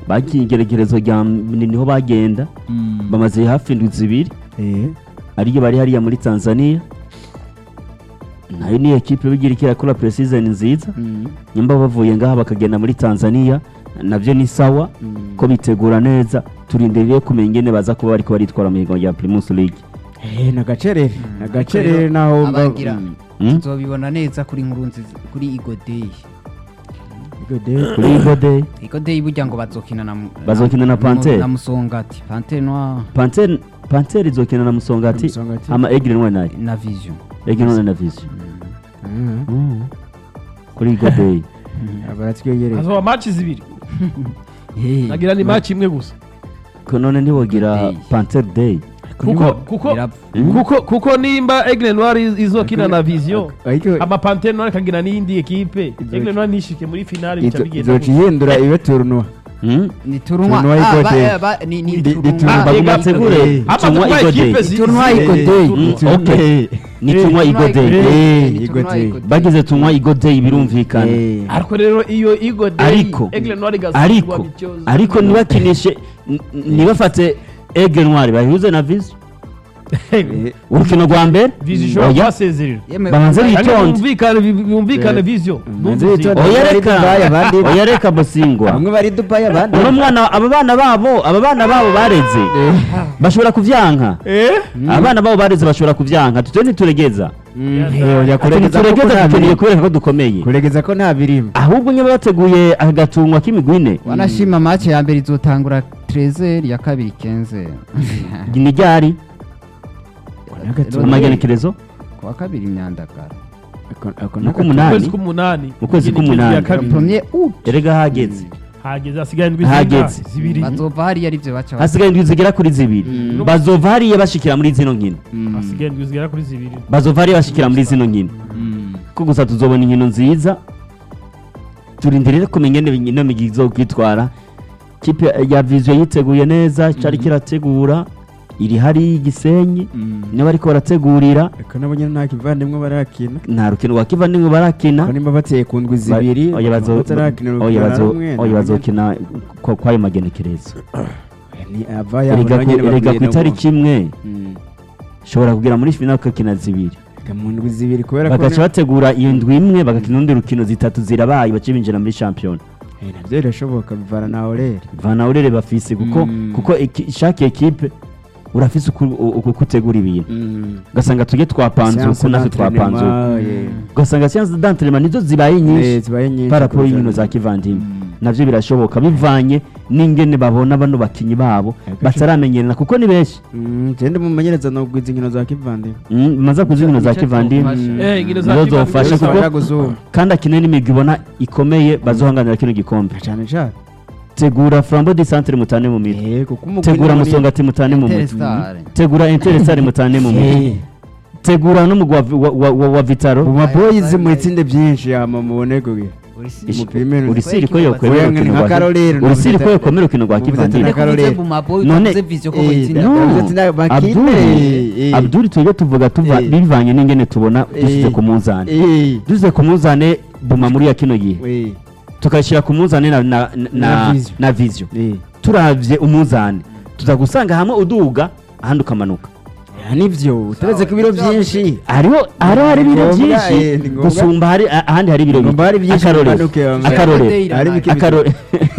bagiye igeregerezo rya mbere niho bagenda bamaze hafi indwi zibiri Eh, ariyo bari hariya muri tanzania nayo ni ekipe bigira ikirakora preseason nziza nyamba bavuye ngaha bakagenda muri tanzania nabyo ni sawa ko bitegura neza turindiriye kumenya ingene baza kuba bariko baritwara mu higanwa rya primus league eh, nagacerere nagacerere naho mba- abagira Mm. Mm? tuzobibona neza kuri nkuru nziza kuri igodeyi Igode. kuri igode igodeyi burya ngo bazokina na mu- Bazokina na mu- Panthère. na musongati pantere noir panter panter izokina na musongati Musongati. ama egire ntwari nayo na vision egire ntwari na vision Ah, Mm. kuri igode baratwegereye hazoba match zibiri Hey, nagira ni match imwe gusa ko none ntiwogira Day. panter day kuko kuko birapfa. Mm. kuko kuko nimba Aigle Noir izokina na Vision ariko ama Panthère Noir kagira n'iyindi ekipe Izo- Aigle Noir nishike muri finale bica izo- bigenda izoca ihindura ibe turunwa Mm? ni turunwa Tournoi Ah, Igodeyi. ba- ba- ni ni Di- di turunwa Tournoi Ah, baguma ega- tegure Ama tumwa tuba igode ekipe zi- Tournoi zi- Igodeyi. Mm, zi- okay. ni tumwa igode Eh, Ni Igodeyi. Tournoi Igodeyi. bagize tumwa igode birumvikana Eh, ariko rero iyo Igode ariko Aigle Noir igasigwa ariko bityoza. ariko ntibakinishe n- n- ntibafate egre ntwari bayihuze na vision eh, urukino rwa mbere Vision ishobora Oya. kubasezerera Yemwe, Babanze ba- bitonde. Kandi bumvikane bi- bumvikane Eh. Vision Babanze Bumvise. bitonde. oya bari reka Dubai, abandi- oya reka bosingwa bamwe bari dubayi abandi uno mwana aba bana babo aba bana babo bareze bashobora kuvyanka eh abana babo bareze bashobora kuvyanka tutwe ntituregeza Mm, Ati eh, oya, ati kuregeza ko ntituregeza nta dukeneye birimo. kubereka ko dukomeye kuregeza ko nta birimo ahubwo nyine bateguye agatungwa k'imigwine wanashima match ya mbere izotangura 13 ya kabiri 15 ni ryari N'agatunga. amagenekerezo kuwa kabiri imyandagara Ako- ako Ni n'agatunga. k'umunani. kwezi k'umunani Mu kwezi Igene k'umunani. ya kabiri. premier août erega hageze hageze hasigaye indwi Hageze. zingahe? zibiri bazova hariya arivyo baca hasigaye indwi zigera kuri zibiri Mm. bazova hariya bashikira muri zino nkino Mm, hasigaye indwi zigera kuri zibiri bazova hariya bashikira muri zino nkino mm. ko gusa tuzobona inkino nziza turindirire kumenya ingene ino migi izokwitwara kipe ya vision yiteguye neza cari kirategura iri hari igisenyi Mm. niba bariko barategurira Eko nabo nyene nta kivandimwe barakina nta rukino rwa kivandimwe barakina ko nimba bateye ku ndwi zibiri Oya, bazo- batarakina oya, urukino na bazo- rumwe, oya, nabo bazokina ko- kwayo magenekerezo nyene- ni ava yabo erega nabo ku- nyene erega ku babwira itariki imwe ngo- Mm. ushobora kugera muri finale ukakina zibiri Ega mu ndwi zibiri kubera ko bagaca bategura iyo ndwi imwe bagakina urundi rukino zitatu zirabaye bace binjira muri shampiyona Eh, navyo birashoboka bivana na orere vana urere bafise kuko Mm. kuko eki- chaque equipe urafise uku- uku kutegura ibintu ugasanga tujye twapanze uku natwe twapanze uku ugasanga siyanse d'entraînement nizo zibaye nyinshi zibaye nyinshi par rapport kurusha- y'inkino za kivandimwe Mm. navyo birashoboka bivanye n'ingene babona bano bakinyi babo Agace- bataramenyerana kuko ni benshi Mm, gende mumenyereza no kugwiza inkino za kivandimwe Mm, maze kuzi inkino za kivandimwe eh inkino za Nizo kivandimwe zofasha zose kuko- Bashaka guzuma kandi akine n'imigwi ibona ikomeye bazohanganira kino gikombe cyane cyane tegura flambo di centre mutane mu mitwe eh kuko umugwi tegura ni- musongati mutane mu mitwe Interstar. tegura interesare mutane mu mitwe Eh, tegura n'umugwi wa, wa, wa, wa, wa vitaro mu maboyizi mu itsinde byinshi ama mubone kugira Ish- umupira urisiri ko yokwemera Oya, urukino nka rwa Karolero, urisiri ko navuze- yokwemera urukino rwa navuze kivandimwe ati na Karolero. None- Eh, No, navuze ati na- bakine, Abdul eh. Abdul tujye tuvuga tuva Eh. bivanye n'ingene tubona Eh. dusize ku munzani Eh, dusize ku munzani buma muri ya kino gihe eh, tukashyira ku munzani na, na, na, Na Vision. na vision eh. turavye umunzani tuza gusanga hamwe uduga ahandi ukamanuka Ya, nivyo uteretse ko ibiro byinshi hariho hariho hari ibiro Ngombwa, byinshi eh, ni ngombwa. gusumba hari a- ahandi hari ibiro Ngomba hari byinshi akarorero bimanuke, bamwe. akarorero Hari bike Akarore-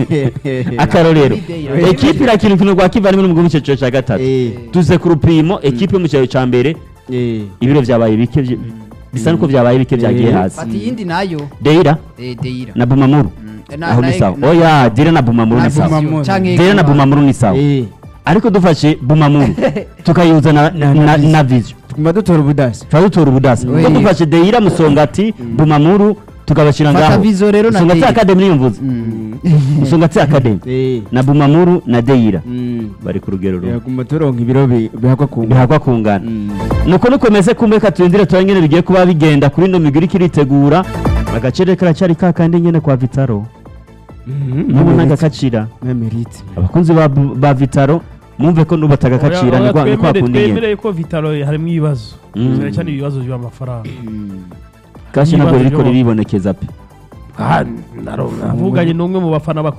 akarorero Eh. ekipe irakina urukino rwa kivandimwe n'umugwi mu cyiciro cya gatatu Eh, tuze ku rupimo ekipe yo mu cyiciro cya mbere eh. ibiro byabaye bike byi- bisa nuko byabaye bike byagiye Eh. hasi fata iyindi nayo deira eh, deira na bumamuru Mm, na- aho ni na- sawa na- oya deira na bumamuru na ni sawa Bumamuru. canke deira na Guma. bumamuru ni sawa Eh, ariko dufashe bumamuru tukayuza na, Na- na, na Vision. na vision tuguma dutora ubudasi tuba dutora ubudasa Oui. kuko dufashe deira musongati bumamuru tukabashyira fata ngaho vizo rero na musongati deira academy niyumvuze Mm. musongati academy Eh, na bumamuru na deira mm. bari ku rugero rumwe yaguma turonka ibiro bi- bihakwa ku bihagwa kungana Mm. nuko nukomeze kumeka turindire tuba nyene bigiye kuba bigenda kuri ino migwi iriko iritegura agacere karacari ka kandi nyene kwa vitaro Mhm, nubu Memerite. ntagakacira Memerite. abakunzi ba, ba vitaro mwumve ko nubu batagakacira Oya, ni kwa- ni oya, kwa twemere- kundi nyene twemereye ko vitalo harimo ibibazo Mm. cyane cyane ibibazo by'amafaranga kashi ntabwo Ibibazo ririko byo- riribonekeza pe mvuganye n'umwe mu bafana